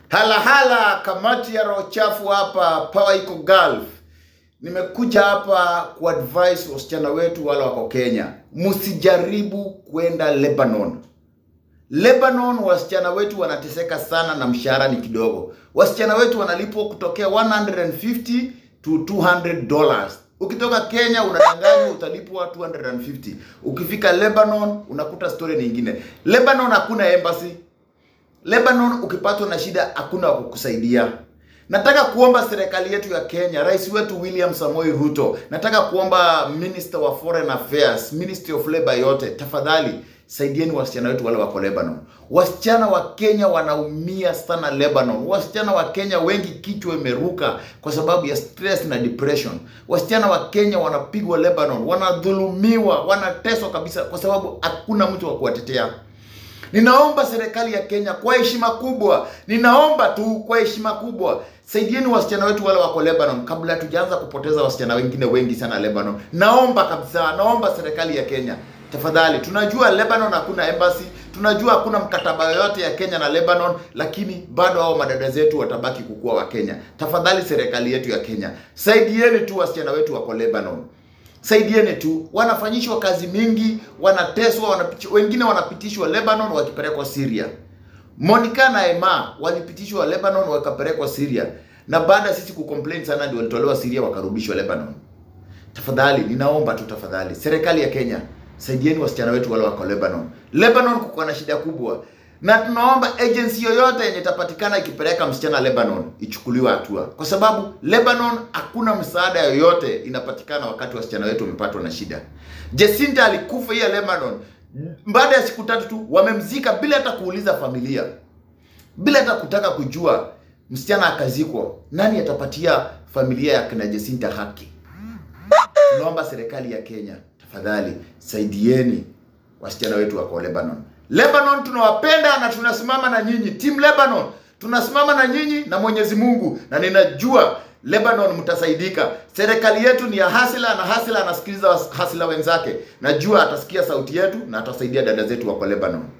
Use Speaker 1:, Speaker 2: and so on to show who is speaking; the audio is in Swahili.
Speaker 1: Hala hala, kamati ya roho chafu hapa, Power iko Gulf. Nimekuja hapa kuadvise wasichana wetu wale wako Kenya, msijaribu kwenda Lebanon. Lebanon, wasichana wetu wanateseka sana na mshahara ni kidogo. Wasichana wetu wanalipwa kutokea 150 to 200 dollars. Ukitoka Kenya unadanganywa utalipwa 250. Ukifika Lebanon unakuta story nyingine. Lebanon hakuna embassy. Lebanon ukipatwa na shida hakuna wa kukusaidia. Nataka kuomba serikali yetu ya Kenya, rais wetu William Samoei Ruto, nataka kuomba Minister wa Foreign Affairs, Ministry of Labor yote, tafadhali saidieni wasichana wetu wale wako Lebanon. Wasichana wa Kenya wanaumia sana Lebanon. Wasichana wa Kenya wengi kichwa imeruka kwa sababu ya stress na depression. Wasichana wa Kenya wanapigwa Lebanon, wanadhulumiwa, wanateswa kabisa kwa sababu hakuna mtu wa kuwatetea. Ninaomba serikali ya Kenya kwa heshima kubwa, ninaomba tu kwa heshima kubwa, saidieni wasichana wetu wale wako Lebanon kabla hatujaanza kupoteza wasichana wengine wengi sana Lebanon. Naomba kabisa, naomba serikali ya Kenya tafadhali. Tunajua Lebanon hakuna embassy, tunajua hakuna mkataba yoyote ya Kenya na Lebanon, lakini bado hao madada zetu watabaki kukua wa Kenya. Tafadhali serikali yetu ya Kenya, saidieni tu wasichana wetu wako Lebanon saidieni tu, wanafanyishwa kazi mingi, wanateswa, wanapitishwa, wengine wanapitishwa Lebanon wakipelekwa Syria. Monica na Emma walipitishwa Lebanon wakapelekwa Syria, na baada ya sisi kucomplain sana ndio walitolewa Syria wakarudishwa Lebanon. Tafadhali ninaomba tu tafadhali, serikali ya Kenya saidieni wasichana wetu wale wako Lebanon. Lebanon kuko na shida kubwa, na tunaomba agency yoyote yenye itapatikana ikipeleka msichana Lebanon ichukuliwe hatua, kwa sababu Lebanon hakuna msaada yoyote inapatikana wakati wasichana wetu wamepatwa na shida. Jacinta alikufa hiya Lebanon, baada ya siku tatu tu wamemzika bila hata kuuliza familia, bila hata kutaka kujua. Msichana akazikwa, nani atapatia familia ya kina Jacinta haki? Tunaomba serikali ya Kenya tafadhali saidieni wasichana wetu wako Lebanon. Lebanon tunawapenda na tunasimama na nyinyi. Team Lebanon tunasimama na nyinyi na Mwenyezi Mungu, na ninajua Lebanon mtasaidika. Serikali yetu ni ya hasila na hasila anasikiliza hasila wenzake. Najua atasikia sauti yetu na atasaidia dada zetu wako Lebanon.